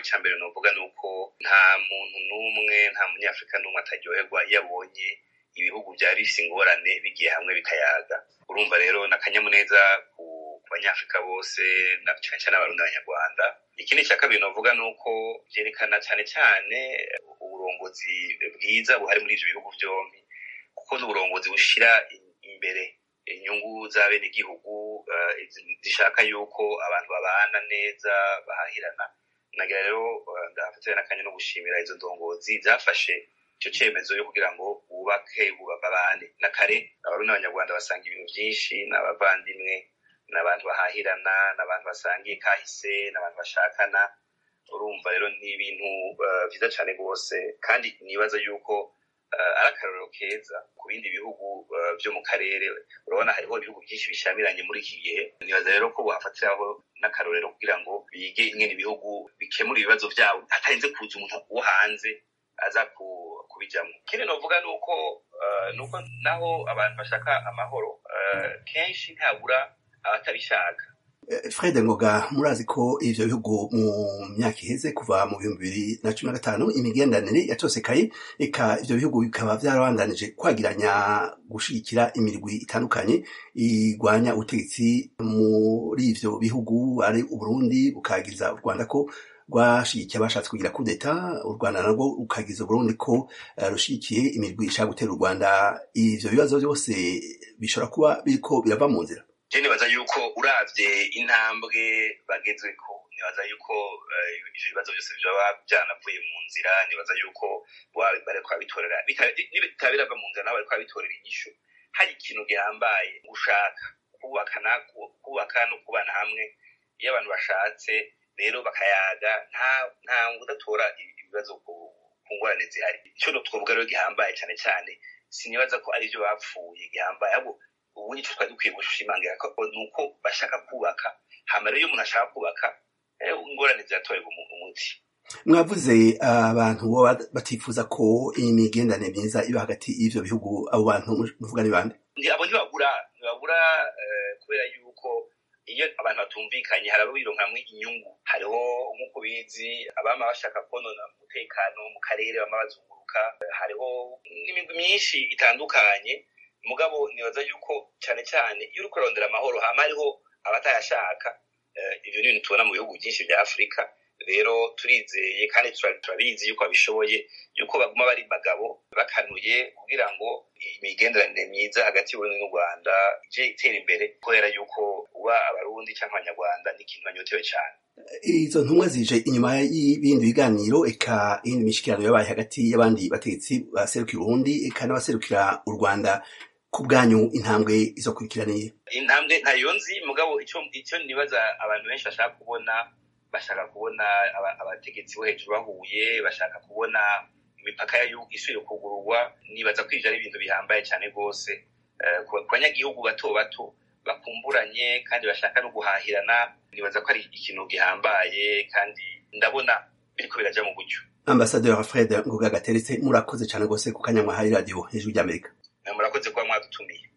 icya mbere novuga ni uko nta muntu n'umwe nta munyafurika n'umwe ataryoherwa iyo abonye ibihugu byari bifise ingorane bigiye hamwe bikayaga urumva rero ni akanyamuneza ku banyafurika bose na cyane cyane abarundi n'abanyarwanda ikindi cya kabiri novuga ni uko byerekana cyane cyane uburongozi bwiza buhari muri ivyo bihugu vyombi kuko ni uburongozi bushira imbere inyungu z'abenegihugu uh, zishaka yuko abantu babana neza bahahirana nagira rero uh, ndafatira n'akanya no gushimira izo ndongozi zafashe icyo cyemezo yo kugira ngo bubake babane na kare abarundi n'abanyarwanda basanga ibintu byinshi n'abavandimwe n'abantu bahahirana n'abantu basangiye kahise n'abantu bashakana urumva rero ni ibintu byiza uh, cyane rwose kandi nibaza yuko ari akarorero keza ku bindi bihugu byo mu karere urabona hariho ibihugu byinshi bishamiranye muri iki gihe nibaza rero ko bafatiraho n'akarorero kugira ngo bige ingene ibihugu bikemura ibibazo byabo hatarinze kuza umuntu wo hanze aza kubijyamo ikindi novuga ni uko nuko naho abantu bashaka amahoro kenshi ntabura abatabishaka fred ngoga murazi ko ivyo bihugu mu myaka iheze kuva mu bihumbi bibiri na cumi na gatanu imigenderanire yatosekaye eka ivyo bihugu bikaba vyarabandanije kwagiranya gushigikira imirwi itandukanye igwanya ubutegetsi muri ivyo bihugu ari uburundi bukagiriza u rwanda ko rwashigikiye abashatse kugira kudeta u rwanda narwo rukagiza uburundi ko uh, rushigikiye imirwi ishaka gutera u rwanda ivyo bibazo vyose bishobora kuba biriko birava mu nzira je nibaza yuko uravye intambwe bagezweko nibaza yuko ivyo bibazo byose vyoba vyanavuye mu nzira nibaza yuko bariko babitorera bitaba birava mu nzira nabo bariko babitorera inyishu hari ikintu gihambaye gushaka kubaka kubaka no kubana hamwe iyo abantu bashatse rero bakayaga nta nta udatora ibibazo ku ngorane zihari ico twovuga rero gihambaye cane cane sinibaza ko ari vyo bapfuye gihambaye ahubwo ubu nicyo twari dukwiye gushimangira ko nuko bashaka kubaka hama rero iyo umuntu ashaka kubaka ingorane ziratorerwa umuti mwavuze abantu baba batifuza ko imigenderanire myiza iba hagati y'ivyo bihugu abo bantu muvuga ni bande abo ntibabura ntibabura kubera yuko iyo abantu batumvikanye hari abo bironkamwo inyungu hariho nk'uko bizi abama bashaka konona umutekano mu karere bama bazunguruka hariho n'imigwi myinshi itandukanye mugabo nibaza yuko cyane cyane iyo uriko urondera amahoro hama hariho abatayashaka ivyo ni ibintu tubona mu bihugu byinshi vya afurika rero turizeye kandi turabizi yuko babishoboye yuko baguma bari bagabo bakanuye kugira ngo imigenderanire myiza hagati y'uburundi n'u rwanda ije itera imbere kubera yuko uba abarundi cyangwa abanyarwanda ni ikintu banyotewe cyane izo ntumwa zije inyuma y'ibindi biganiro eka iyindi mishikirano yabaye hagati y'abandi bategetsi baserukira uburundi eka n'abaserukira u rwanda ku bwanyu intambwe izo kurikiraniye intambwe ntayo nzi mugabo icyo nibaza abantu benshi bashaka kubona bashaka kubona abategetsi bo hejuru bahuye bashaka kubona imipaka isubire kugururwa nibaza ko ivyo ari ibintu bihambaye cyane rwose ku banyagihugu bato bato bakumburanye kandi bashaka no guhahirana nibaza ko ari ikintu gihambaye kandi ndabona biriko biraja mu buryo ambasaderi fred ngoga gateretse murakoze cyane rwose ku kanya mwahaye radiyo hejuru ry'amerika murakoze kuba mwadutumiye